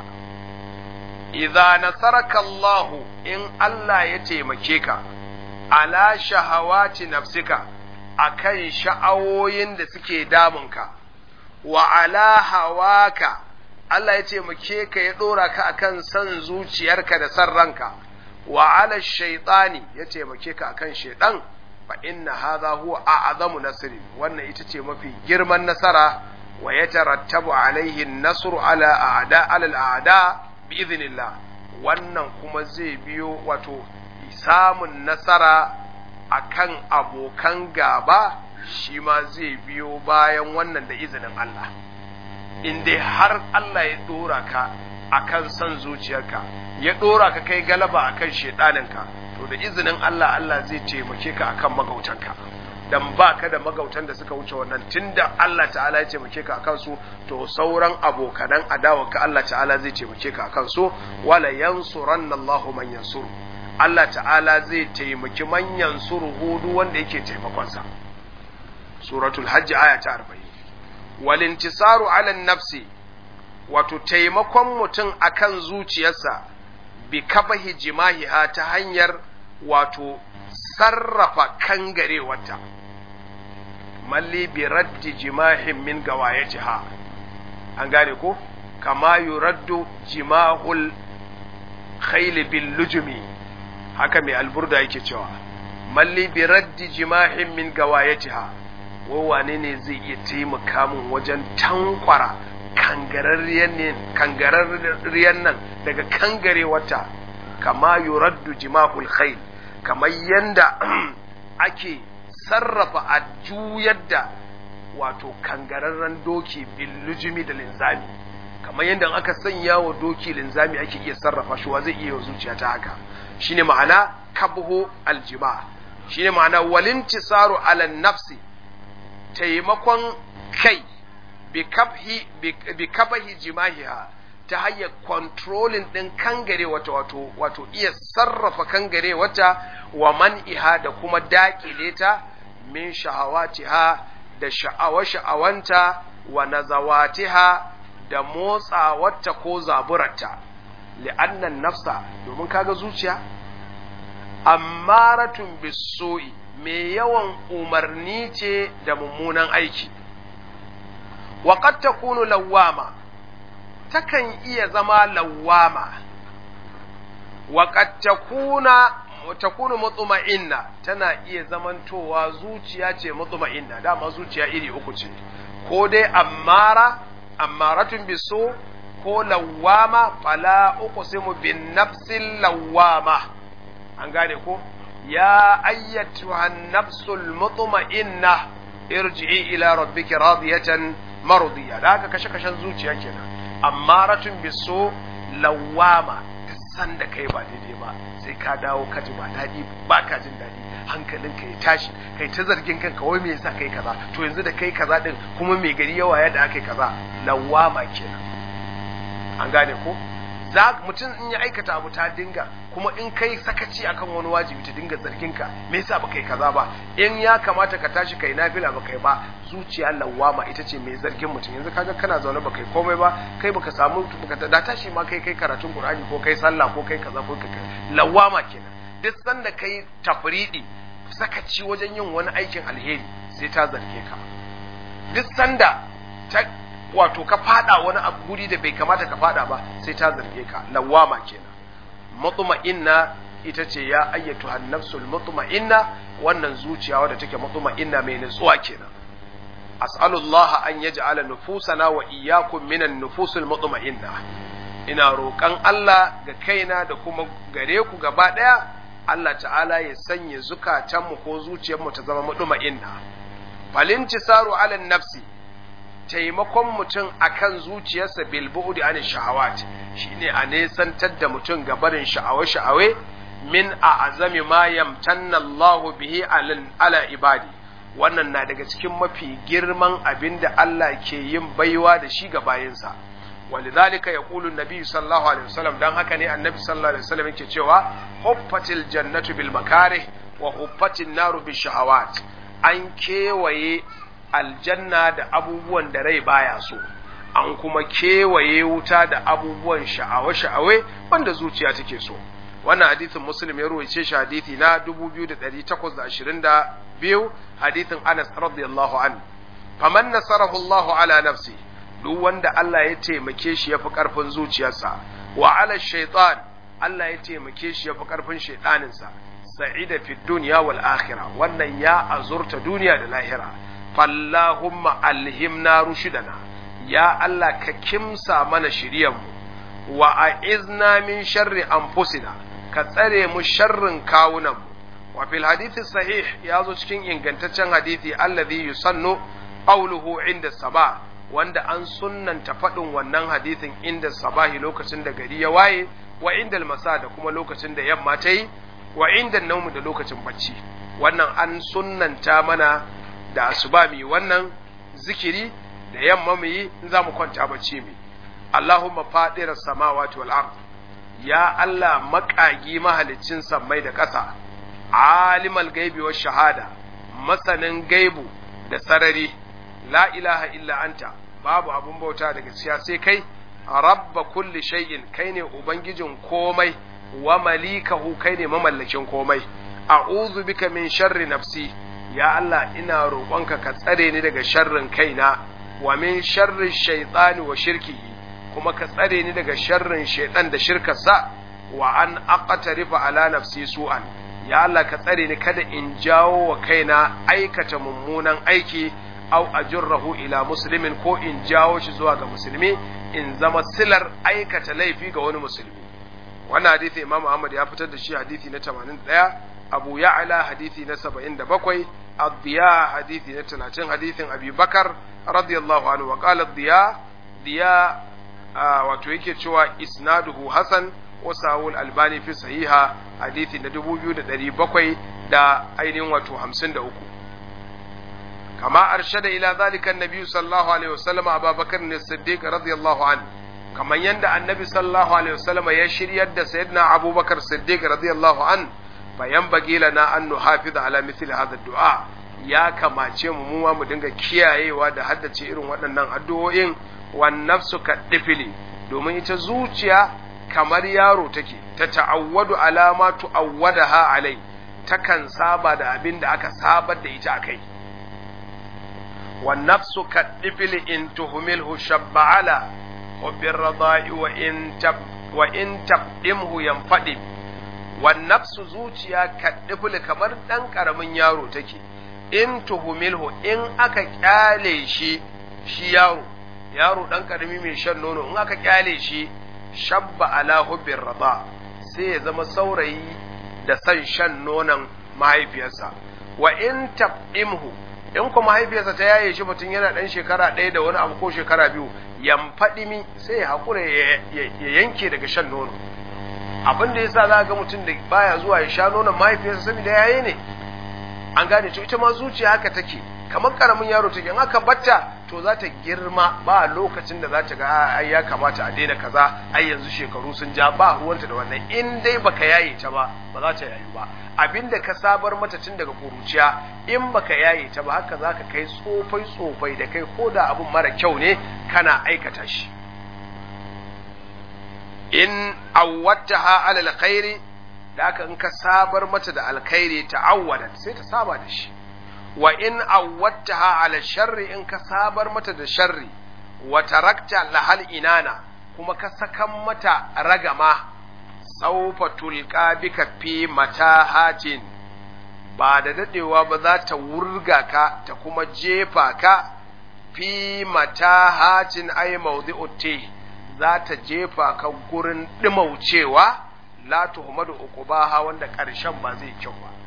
idza nasaraka Allah in Allah ya taimake ka ala shahawati nafsika akan sha'awoyin da suke damunka wa ala hawaka Allah ya taimake ka ya ɗora ka akan san zuciyarka da san ranka wa ala shaitani ya taimake ka akan shaitan fa inna hadha huwa a'zamu nasri wannan ita ce mafi girman nasara wa yatarattabu alaihi an-nasru ala a'da ala al-a'da bi idhnillah wannan kuma zai biyo wato samun nasara akan abokan gaba shi ma zai biyo bayan wannan da izinin Allah in dai har Allah ya dora ka akan son zuciyarka ya dora ka kai galaba akan shedaninka to da izinin Allah Allah zai taimake ka akan magautanka dan baka da magautan da suka wuce wannan tunda Allah ta'ala ya taimake ka akan su to sauran abokanan adawarka Allah ta'ala zai taimake ka akan su wala yansuranna Allahu man yansuru Allah ta'ala zai taimaki man yansuru hudu wanda yake taimakon sa suratul hajj aya ta 40 wal intisaru ala nafsi wato taimakon mutum akan zuciyarsa bi kabahi jimahiha ta hanyar wato sarrafa kangarewarta malli bi raddi jimahin min gawayatiha an gane ko kama yuraddu jimahul khayl bil lujumi haka mai alburda yake cewa malli bi raddi jimahin min gawayatiha wai wane ne zai iya taimaka min wajen tankwara kangararriyar nan daga kangarewarta kama yuraddu jimahul khayl kamar yanda ake sarrafa a juyar da wato kangararren doki billujimi da linzami kamar yadda aka sanya wa doki linzami ake iya sarrafa shi wa zai iya zuciya ta haka shine ma'ana kabhu aljima shine ma'ana walintisaru ala nafsi taimakon kai bi kabahi jimahiha ta hanyar controlling ɗin kangare wata wato wato iya sarrafa kangare wata wa man'iha da kuma daƙile ta min shahawatiha da sha'awa sha'awanta wa nazawatiha da motsawarta ko zaburarta li'annan nafsa domin kaga zuciya ammaratun biso'i mai yawan umarni ce da mummunan aiki wa qad takunu lawwama takan iya zama lawwama wa qad takuna takunu mutma'inna tana iya zamantowa zuciya ce mutma'inna dama zuciya iri uku ce ko dai ammara ammaratun biso ko lawwama fala uqsimu bin nafsil lawwama an gane ko ya ayyatuha nafsul mutma'inna irji'i ila rabbiki radiyatan mardiya da haka kashe kashen zuciya kenan ammaratun biso lawwama san da kai ba daidai ba sai ka dawo ka ji ba daɗi ba ka jin daɗi hankalinka ya tashi kai ta zargin kanka wai me yasa kai kaza to yanzu da kai kaza din kuma mai gari yawa yadda aka yi kaza lawama kenan an gane ko za mutum in ya aikata abu ta dinga kuma in kai sakaci akan wani wajibi ta dinga zargin ka me yasa baka yi kaza ba in ya kamata ka tashi kai nafila baka yi ba zuciya lawama ita ce mai zargin mutum yanzu kaga kana zaune baka yi komai ba kai baka samu baka da tashi ma kai kai karatun qur'ani ko kai sallah ko kai kaza ko kai lawama kenan duk sanda kai tafridi sakaci wajen yin wani aikin alheri sai ta zarge ka duk sanda ta wato ka fada wani abu guri da bai kamata ka fada ba sai ta zarge ka lawama kenan mutma'inna ita ce ya ayyatu hannafsul mutma'inna wannan zuciya wadda take mutma'inna mai nutsuwa kenan as'alullah an yaj'ala nufusana wa iyyakum minan nufusul mutma'inna ina roƙon Allah ga kaina da kuma gare ku gaba ɗaya Allah ta'ala ya sanya zukatanmu ko zuciyarmu ta zama mutma'inna falintisaru ala nafsi taimakon mutum akan zuciyarsa bil bu'di an shahawat shine a nesantar da mutum ga barin sha'awe-sha'awe min a azami ma yamtanna Allah bihi ala ibadi wannan na daga cikin mafi girman abin da Allah ke yin baiwa da shi ga bayinsa ولذلك يقول النبي صلى الله عليه وسلم dan haka ne annabi sallallahu alaihi wasallam yake cewa huffatil jannatu bil makarih wa huffatin naru bil shahawat an kewaye aljanna da abubuwan da rai baya so an kuma kewaye wuta da abubuwan sha'awe-sha'awe wanda zuciya take so wannan hadithin muslim ya ruwaice shi hadithi na 2825 biyu hadithin Anas radiyallahu an faman nasarahu Allahu ala nafsi duk wanda Allah ya taimake shi yafi karfin zuciyarsa wa ala shaytan Allah ya taimake shi yafi karfin shaytaninsa sa'ida fi dunya wal akhirah wannan ya azurta duniya da lahira fallahumma alhimna rushidana ya Allah ka kimsa mana shiriyanmu wa a'izna min sharri anfusina ka tsare mu sharrin kawunanmu wa fil hadithi sahih ya zo cikin ingantaccen hadithi alladhi yusannu qawluhu inda sabah wanda an sunnanta faɗin wannan hadithin inda sabahi lokacin da gari ya waye wa inda masa da kuma lokacin da yamma ta yi wa inda naumu da lokacin bacci wannan an sunnanta mana da asuba mu wannan zikiri da yamma mu yi in za mu kwanta bacci mu Allahumma fadira samawati wal ard ya Allah maƙagi mahaliccin sammai da ƙasa alimal gaibi wa shahada masanin gaibu da sarari la ilaha illa anta babu abun bauta daga gaskiya sai kai rabba kulli shay'in kai ne ubangijin komai wa malikahu kai ne mamallakin komai a'udhu bika min sharri nafsi ya Allah ina roƙonka ka tsare ni daga sharrin kaina wa min sharri shaytani wa shirkihi kuma ka tsare ni daga sharrin shaytan da shirkarsa wa an aqtarifa ala nafsi su'an ya Allah ka tsare ni kada in jawo wa kaina aikata mummunan aiki au ajurrahu ila muslimin ko in jawo shi zuwa ga musulmi in zama silar aikata laifi ga wani musulmi wannan hadisi Imam Ahmad ya fitar da shi hadisi na 81 Abu Ya'la hadisi na 77 Ad-Diya hadisi na 30 hadisin Abi Bakar radiyallahu anhu wa qala Ad-Diya Diya wato yake cewa isnaduhu hasan wa sahul albani fi sahiha hadisi na 2700 da ainihin wato 53 كما أرشد إلى ذلك النبي صلى الله عليه وسلم أبا بكر الصديق رضي الله عنه كما يند النبي صلى الله عليه وسلم يشير يد سيدنا أبو بكر الصديق رضي الله عنه فينبغي لنا أن نحافظ على مثل هذا الدعاء ya kamace mu mu mu dinga kiyayewa da haddace irin waɗannan addu'o'in wan nafsu ka difili domin ita zuciya kamar yaro take ta ta'awwadu alama tu'awwadaha alai takan saba da abin da aka sabar da ita akai والنفس كالطفل إن تهمله شب على حب الرضاء وإن تب وإن تقدمه ينفدم والنفس زوجيا كالطفل كمر دان كرمن yaro take in tuhumilhu in aka kyale shi shi yaro yaro dan karami mai shan nono in aka kyale shi shabba ala hubbir rada sai ya zama saurayi da san shan nonon mahaifiyarsa wa in tabimhu in kuma mahaifiyarsa ta yaye shi mutum yana ɗan shekara ɗaya da wani abu ko shekara biyu yan faɗimi sai ya haƙura ya yanke daga shan nono abin da yasa za ga mutum da baya zuwa ya sha nonon mahaifiyarsa saboda yaye ne an gane to ita ma zuciya haka take kamar karamin yaro take in aka batta to za ta girma ba lokacin da za ta ga ai ya kamata a daina kaza ai yanzu shekaru sun ja ba ruwanta da wannan in dai baka yaye ta ba ba za ta yayu ba abinda ka sabar mata tun daga kuruciya in baka yaye ta ba haka zaka kai tsofai tsofai da kai ko da abun mara kyau ne kana aikata shi in awwattaha ala alkhairi da haka in ka sabar mata da alkhairi ta'awwadat sai ta saba da shi wa in awwattaha ala sharri in ka sabar mata da sharri wa tarakta lahal inana kuma ka sakan mata ragama saufa tulqa bika fi matahatin ba da dadewa ba za ta wurga ka ta kuma jefa ka fi matahatin ay mawdi'ut za ta jefa ka gurin dimaucewa la tuhmadu uqubaha wanda karshen ba zai kyau ba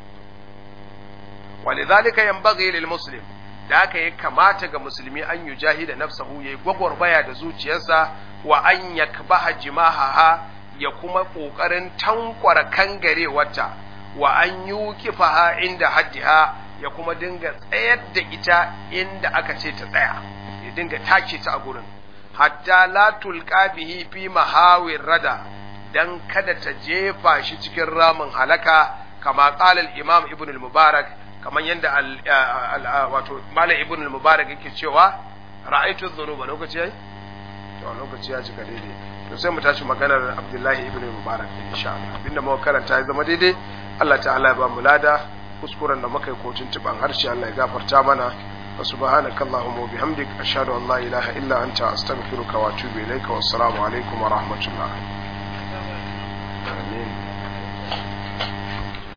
ولذلك ينبغي للمسلم da haka ya kamata ga musulmi an yi jahida nafsahu ya yi gwagwarmaya da zuciyarsa wa an ya kabaha jimahaha ya kuma ƙoƙarin tankwara kangare wata wa an yi kifaha inda haddiha ya kuma dinga tsayar da ita inda aka ce ta tsaya ya dinga take ta a gurin hatta la tulqa bihi fi mahawir rada dan kada ta jefa shi cikin ramin halaka kama qala al-imam ibn al-mubarak kamar yadda wato malam ibn al-mubarak yake cewa ra'aytu dhunuba lokaci yayi to lokaci ya cika daidai to sai mu tashi maganar abdullahi ibn al-mubarak insha Allah abinda muka karanta ya zama daidai Allah ta'ala ya ba mu lada kuskuren da muka yi ko tuntuban harshe Allah ya gafarta mana wa subhanaka allahumma wa bihamdik ashhadu an la ilaha illa anta astaghfiruka wa atubu ilaika wassalamu alaikum wa rahmatullah amin